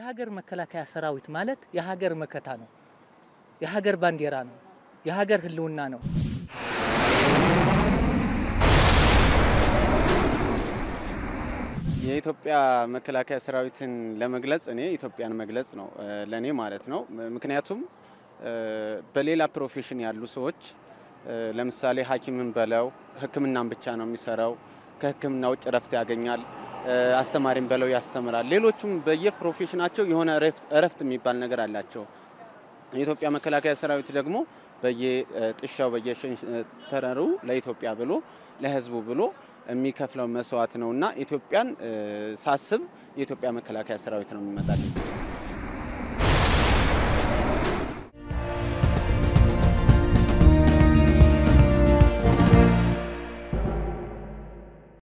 የሀገር መከላከያ ሰራዊት ማለት የሀገር መከታ ነው፣ የሀገር ባንዲራ ነው፣ የሀገር ሕልውና ነው። የኢትዮጵያ መከላከያ ሰራዊትን ለመግለጽ እኔ ኢትዮጵያን መግለጽ ነው ለእኔ ማለት ነው። ምክንያቱም በሌላ ፕሮፌሽን ያሉ ሰዎች ለምሳሌ ሐኪምን በለው ሕክምናን ብቻ ነው የሚሰራው። ከሕክምና ውጭ እረፍት ያገኛል። አስተማሪም በለው ያስተምራል። ሌሎቹም በየፕሮፌሽናቸው የሆነ እረፍት የሚባል ነገር አላቸው። የኢትዮጵያ መከላከያ ሰራዊት ደግሞ በየጥሻው በየሸንተረሩ ለኢትዮጵያ ብሎ ለህዝቡ ብሎ የሚከፍለው መስዋዕት ነው እና ኢትዮጵያን ሳስብ የኢትዮጵያ መከላከያ ሰራዊት ነው የሚመጣልኝ።